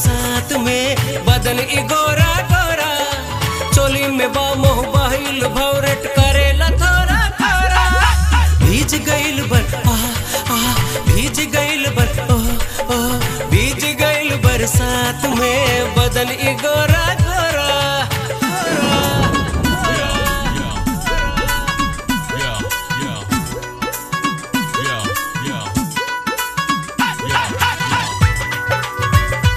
बरसात में बदन ई गोरा गोरा चोली में बा मोह बहिल भौरेट करेला थोड़ा थोड़ा भीज गइल बर आ आ भीज गइल बर ओ ओ भीज गइल बरसात में बदन ई गोरा गोरा Yeah, yeah. Yeah, yeah. Yeah, yeah.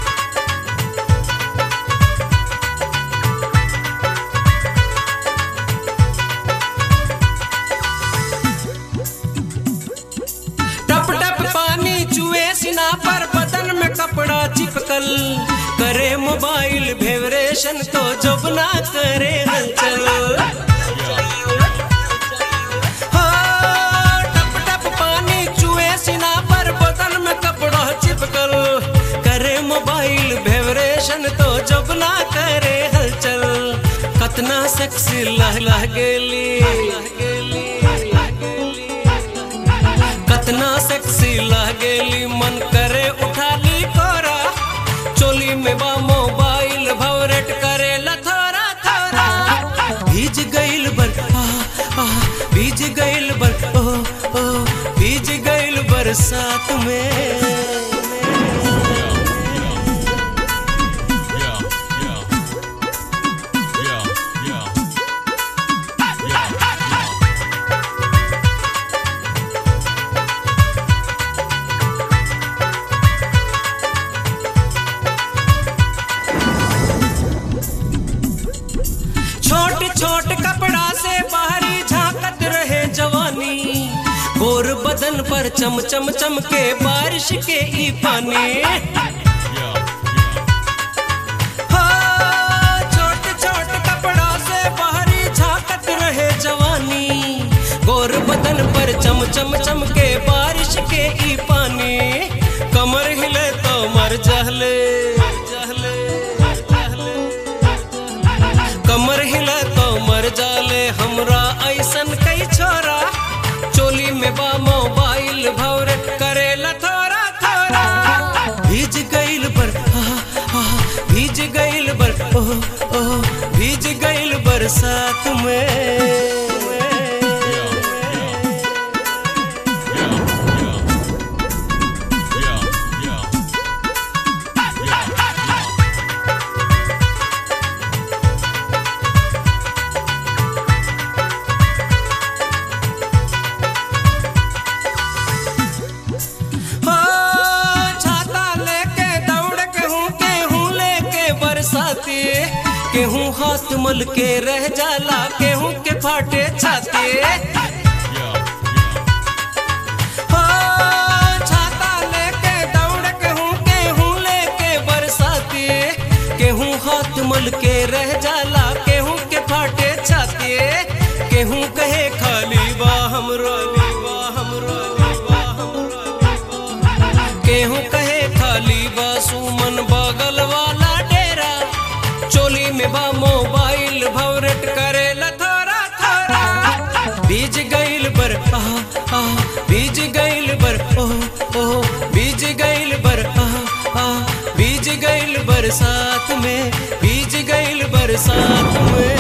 टप टप पानी चुए सिना पर बदन में कपड़ा चिपकल करे मोबाइल भेवरेशन तो जब ना करे हलचल हो, टप टप पानी चुए सिना पर बदन में कपड़ा चिपकल करे मोबाइल भेवरेशन तो जब ना करे हलचल कतना सेक्सी लह लह गेली कतना सेक्सी लागेली मन करे उठाली कोरा चोली में बा मोबाइल भवरेट करे लथोरा थोरा भीज गइल बर आ आ भीज गइल बर ओ ओ भीज गइल बरसात में Yeah, yeah. Yeah, yeah. Yeah, yeah. छोट छोट कपड़ा से बाहरी झांकत रहे जवानी गोर बदन पर चम चम चम के बारिश के ई पानी Yeah, हो, छोट छोट कपड़ा से बाहरी झांकत रहे जवानी गोर बदन पर चम चम चम के बारिश के ई पानी कमर हिले तो मर जहले जहले जहले कमर हिले तो मर जाले हमरा ऐसन कई छोरा चोली में बा मोबाइल भौरट करेला थोड़ा थोड़ा भीज गइल बर आ आ भीज गइल बर ओ ओ भीज गइल बरसात में yeah. Yeah, yeah. Yeah, yeah. हो छाता लेके दौड़ के हूँ के हूँ लेके बरसाती केहूँ हाथ मल के रह जाला केहूँ के फाटे छाती Yeah, हो छाता लेके दौड़ के हूँ के हूँ लेके बरसाती केहूँ हाथ मल के रह जाला केहूँ के फाटे छाती केहूँ कहे खाली बा हमरो बा हमरो बा हमरो केहूँ कहे खाली बा सुमन बगल वाला डेरा चोली में बा मोबाइल भवरेट करे थोड़ा थोड़ा बीज गइल बर आ आ बीज गइल बर ओ ओ बीज गइल बर आ आ बीज गइल बरसात में बीज गइल बरसात में